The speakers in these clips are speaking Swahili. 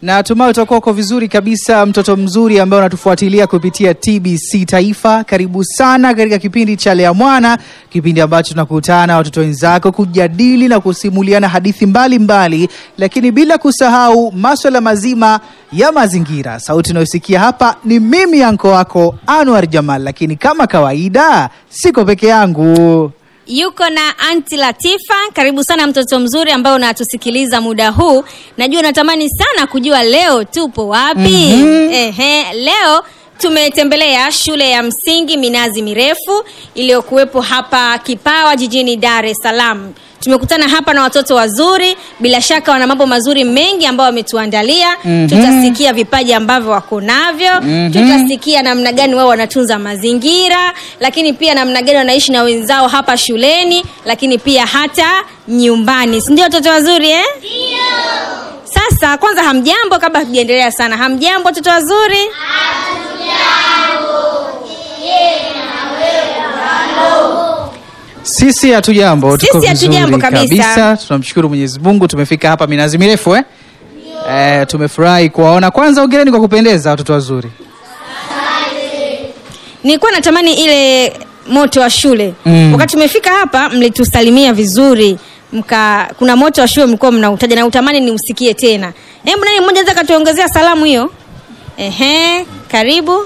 Natumai utakuwa uko vizuri kabisa, mtoto mzuri ambaye unatufuatilia kupitia TBC Taifa. Karibu sana katika kipindi cha Lea Mwana, kipindi ambacho tunakutana na watoto wenzako kujadili na kusimuliana hadithi mbalimbali mbali, lakini bila kusahau maswala mazima ya mazingira. Sauti unayosikia hapa ni mimi anko wako Anwar Jamal, lakini kama kawaida siko peke yangu. Yuko na Anti Latifa. Karibu sana mtoto mzuri ambaye unatusikiliza muda huu. Najua unatamani sana kujua leo tupo wapi. Mhm. Ehe, leo tumetembelea shule ya msingi Minazi Mirefu iliyokuwepo hapa Kipawa jijini Dar es Salaam. Tumekutana hapa na watoto wazuri, bila shaka wana mambo mazuri mengi ambayo wametuandalia. Mhm. Tutasikia vipaji ambavyo wako navyo, Mhm. tutasikia namna gani wao wanatunza mazingira, lakini pia namna gani wanaishi na wenzao hapa shuleni, lakini pia hata nyumbani. Si ndio watoto wazuri eh? Sasa kwanza, hamjambo? Kabla hatujaendelea sana, hamjambo watoto wazuri? Sisi hatujambo, tuko Sisi hatujambo vizuri kabisa. Tunamshukuru Mwenyezi Mungu, tumefika hapa minazi mirefu eh? Eh, tumefurahi kuwaona. Kwanza ongereni kwa kupendeza watoto wazuri. Nilikuwa natamani ile moto wa shule Mm. wakati tumefika hapa, mlitusalimia vizuri mka, kuna moto wa shule mlikuwa mnautaja na utamani niusikie tena. Hebu nani mmoja anaweza katuongezea salamu hiyo? Ehe, karibu.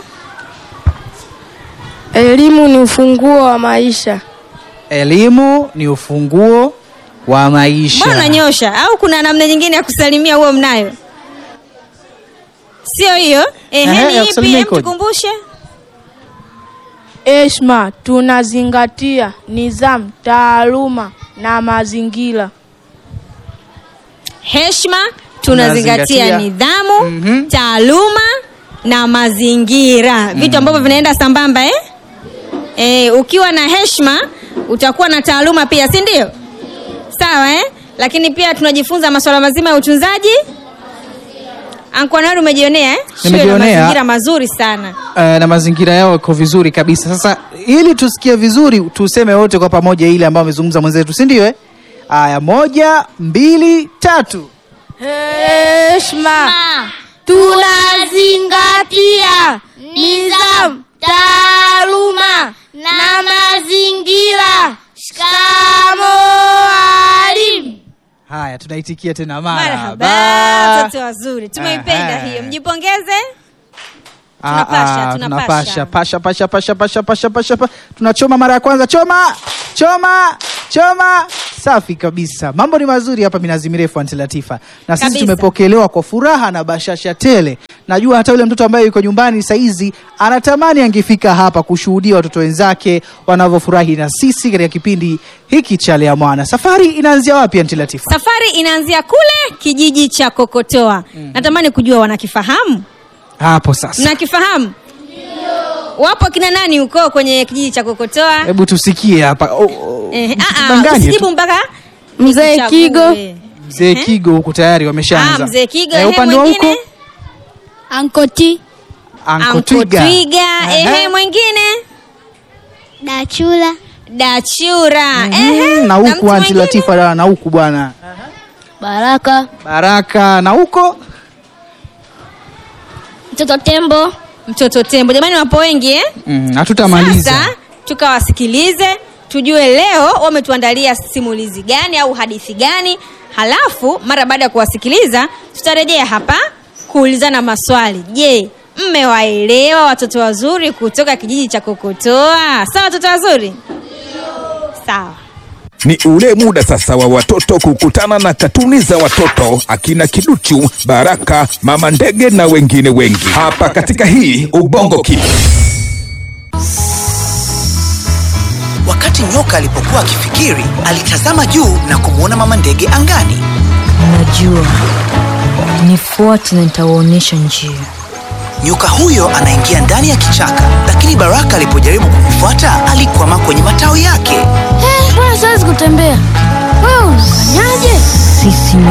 Elimu ni ufunguo wa maisha. Elimu ni ufunguo wa maisha. Mbona unanyosha au kuna namna nyingine ya kusalimia huo mnayo? Sio hiyo? Ehe, Ehe, ni ya ipi? kusalimia Hem, ikoje? tukumbushe. Heshima, tunazingatia nidhamu, taaluma na mazingira. Heshima, tunazingatia Tunazingatia. nidhamu, Mhm. taaluma na mazingira, vitu ambavyo vinaenda sambamba eh? Eh, ukiwa na heshima utakuwa na taaluma pia, si ndio? Sawa eh? Lakini pia tunajifunza masuala mazima ya utunzaji. Ankoanari umejionea eh? Shule na Nimejionea. mazingira mazuri sana. Eh, na mazingira yao yako vizuri kabisa. Sasa ili tusikie vizuri, tuseme wote kwa pamoja ile ambayo amezungumza mwenzetu, si ndio? Eh, aya, moja, mbili, tatu. Heshima, tunazingatia nidhamu, taaluma na mazingira. Shikamoo walimu. Haya, tunaitikia tena Marhaba, marhaba. watoto wazuri, tumeipenda Ehe. hiyo, mjipongeze. Ah, Tunapasha, ah, tunapasha. tunapasha pasha pasha pasha pasha pasha pasha pa- tunachoma mara ya kwanza choma choma choma safi kabisa mambo ni mazuri hapa minazi mirefu Aunty Latifa na sisi Kabisa. tumepokelewa kwa furaha na bashasha tele najua hata yule mtoto ambaye yuko nyumbani saizi anatamani angefika hapa kushuhudia watoto wenzake wanavyofurahi na sisi katika kipindi hiki cha Lea Mwana safari inaanzia wapi Aunty Latifa Safari inaanzia kule kijiji cha Kokotoa. Natamani kujua wanakifahamu? hapo sasa Mnakifahamu? Wapo kina nani huko kwenye kijiji cha Kokotoa? hebu tusikie hapa oh, oh, Eh, ah, ah, msitudanganye tu. usijibu mpaka Mzee nikuchague. Kigo. Mzee Kigo huku tayari Ah, wameshaanza. mzee Kigo, Eh, ehe, upande wa mwingine? huko Ankoti Anko Anko Twiga. Twiga, ehe, Ehe. mwingine? Dachula Dachura. Mhm, Ehe, na na huku mtu Aunty mwingine? Latifa da, na huku bwana Baraka Baraka na huko Mtoto Tembo Mtoto Tembo. Jamani wapo wengi eh? mm, hatutamaliza. Sasa tukawasikilize tujue leo wametuandalia simulizi gani au hadithi gani, halafu mara baada ya kuwasikiliza tutarejea hapa kuulizana maswali. Je, mmewaelewa watoto wazuri kutoka kijiji cha Kokotoa? Sawa watoto wazuri? Sawa. Ni ule muda sasa wa watoto kukutana na katuni za watoto akina Kiduchu, Baraka, Mama Ndege na wengine wengi hapa katika hii Ubongo Kids. Wakati nyoka alipokuwa akifikiri, alitazama juu na kumwona mama ndege angani. Najua nifuate na nitawaonyesha njia. Nyoka huyo anaingia ndani ya kichaka, lakini Baraka alipojaribu kumfuata alikwama kwenye matawi yake. mbona siwezi kutembea? Wewe unafanyaje? Sisi ni